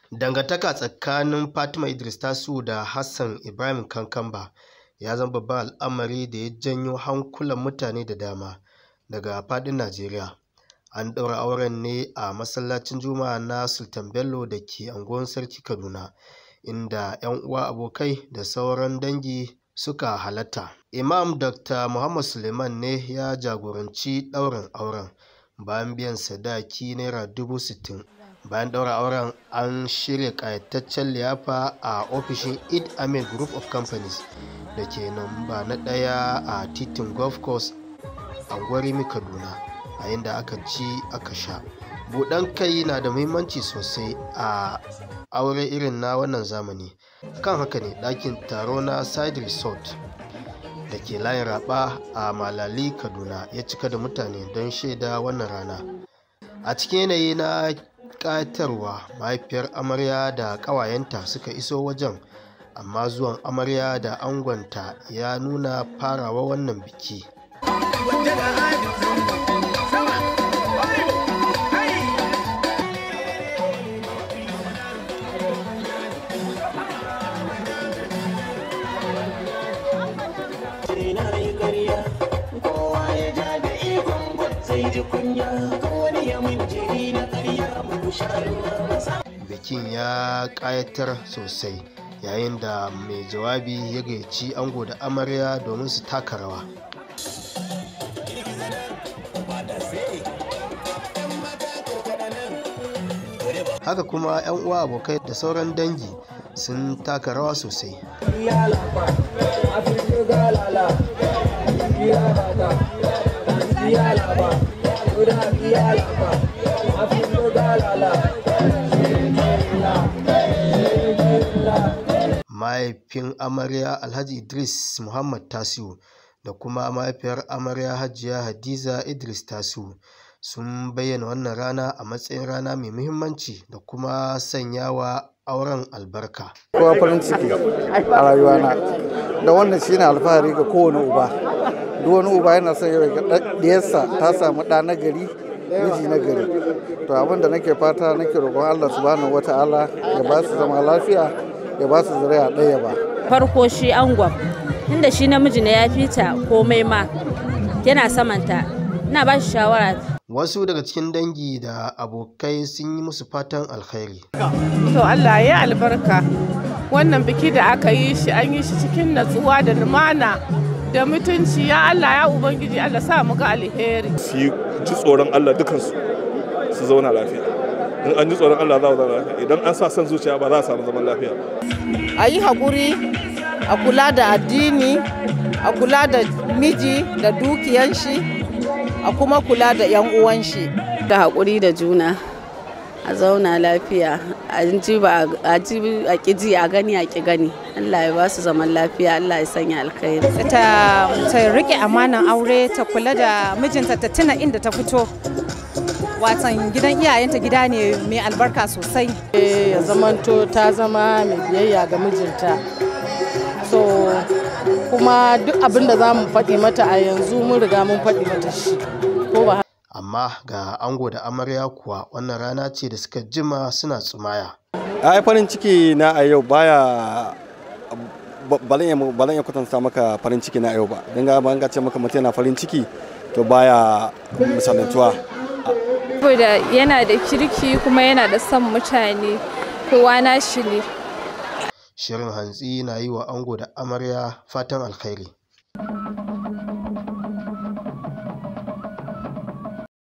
Dangantaka tsakanin Fatima Idris Tasiu da Hassan Ibrahim Kankamba ya zama babban al'amari da ya janyo hankulan mutane da dama daga faɗin Najeriya. An ɗaura auren ne a masallacin Juma'a na Sultan Bello da ke unguwar Sarki Kaduna, inda 'yan uwa abokai da sauran dangi suka halatta. Imam Dr. Muhammad Suleiman ne ya jagoranci ɗaurin auren bayan biyan sadaki Naira dubu sittin. Bayan ɗaura auren an shirya ƙayataccen liyafa a ofishin Eid Amin Group of Companies da ke namba na ɗaya a titin Golf Course a Gwarimi Kaduna a inda aka ci aka sha. Buɗan kai na da muhimmanci sosai a aure irin na wannan zamani. Kan haka ne ɗakin taro na Side Resort da ke layin Raba a Malali Kaduna ya cika da mutane don shaida wannan rana. A cikin yanayi na ƙayatarwa mahaifiyar amarya da ƙawayenta suka iso wajen amma zuwan amarya da angonta ya nuna farawa wannan biki. Bikin ya ƙayatar sosai yayin da mai jawabi ya gayyaci ango da amarya domin su taka rawa. Haka kuma 'yan uwa abokai da sauran dangi sun taka rawa sosai. mahaifin amarya alhaji idris muhammad tasiu da kuma mahaifiyar amarya hajiya hadiza idris tasiu sun bayyana wannan rana a matsayin rana mai muhimmanci da kuma sanyawa auren albarka kowa farin ciki a rayuwana da wannan shine alfahari ga kowane uba duk wani uba yana son yau ga diyarsa ta samu ɗa na gari miji na gari to abin da nake fata nake roƙon allah subhanahu wata'ala ya ba su zama lafiya ya ba su zuriya ɗaya ba. Farko shi angon, inda shi namiji ne ya fita komai ma yana samanta, ina ba shi shawara. Wasu daga cikin dangi da abokai sun yi musu fatan alkhairi. To Allah ya albarka, wannan biki da aka yi shi an yi shi cikin natsuwa da lumana da mutunci ya Allah ya Ubangiji Allah sa mu ga alheri. Su yi ji tsoron Allah dukansu su zauna lafiya. in an ji tsoron Allah za a zauna lafiya idan an sa son zuciya ba za a samu zaman lafiya a yi haƙuri a kula da addini a kula da miji da dukiyan shi a kuma kula da 'yan uwan shi da haƙuri da juna a zauna lafiya a ji ba a ji a ƙiji a gani a ƙi gani Allah ya ba su zaman lafiya Allah ya sanya alkhairi ta ta rike amanan aure ta kula da mijinta ta tuna inda ta fito watan gidan iyayenta gida ne mai albarka sosai ya zamanto ta zama mai biyayya ga mijinta so kuma duk abin da za mu faɗi mata a yanzu mun riga mun faɗi mata shi ko ba amma ga ango da amarya kuwa wannan rana ce da suka jima suna tsumaya ai farin ciki na a yau baya ba zan iya kwatanta maka farin ciki na yau ba don ga ban ce maka mutum yana farin ciki to baya misalantuwa saboda yana da kirki kuma yana da son mutane kowa na shi ne shirin hantsi na yi wa ango da amarya fatan alkhairi